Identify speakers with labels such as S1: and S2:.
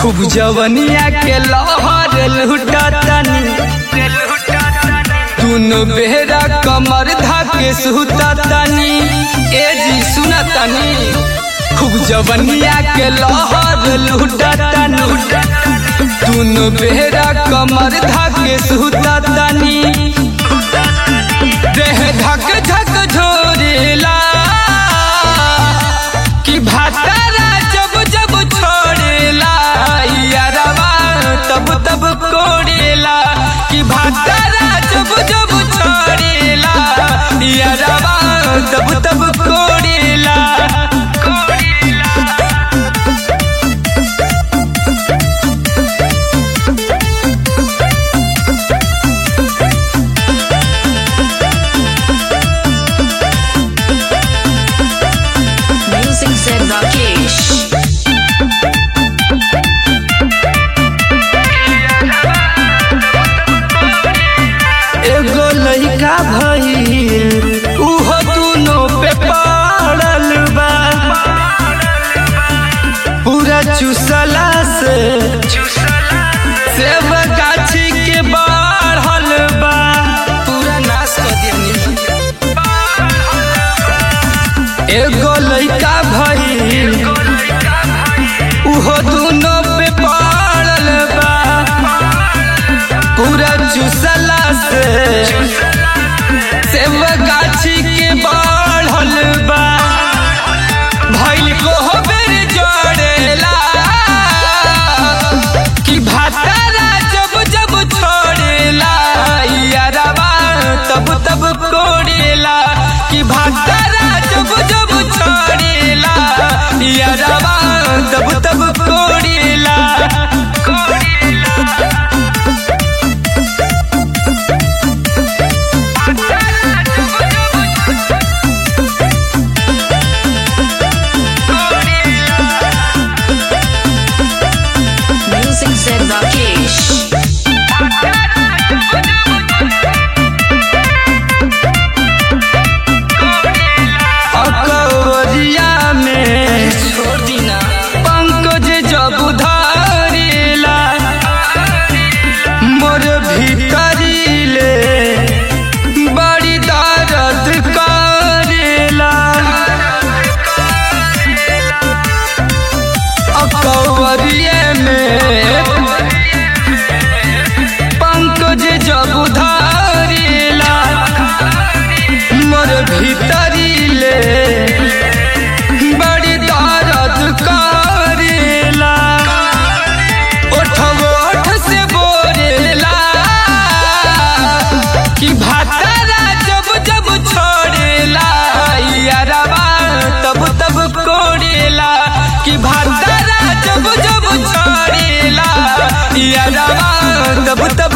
S1: खूब जवनिया के लहर लुटतनी दुनो बेहरा कमर धाके सुततनी ए जी सुनतनी खूब जवनिया के लहर लुटतनी दुनो बेहरा कमर धाके सुततनी देह धक धक झोरेला कि भातारा जब जब छोड़ेला यारवा तब तब कोड़ेला कि भातारा जब जब छोड़ेला यारवा तब तब कोड़ेला
S2: Music Zen Rakesh.
S1: एगो लइका भइल उहो दुनो पे पड़ल बा पूरा चुसला से सेब गाछी के बढ़ल बा पूरा नाश कर दियनी एगो लइका भइल उहो दुनो पे पड़ल बा पूरा चुसला से सेब गाछी के बढ़ल बा भइल को बेर जड़ेला कि भातारा जब जब छोड़ेला यारवा तब तब कोड़ेला कि भातारा जब जब छोड़ेला यारवा तब तब कोड़ेला
S2: Music Zen Rakesh.
S1: अकबरिया में पंकज जब धरेला मोर भीतरीले बड़ी दर्द करेला अकबरिया में पंकज जब धरेला मोर भीतरीले बड़ी दर्द करेला ओठो ओठ से बोरेला कि भातारा जब जब छोड़ेला यारवा तब तब कोड़ेला कि भातारा जब जब छोड़ेला यारवा तब तब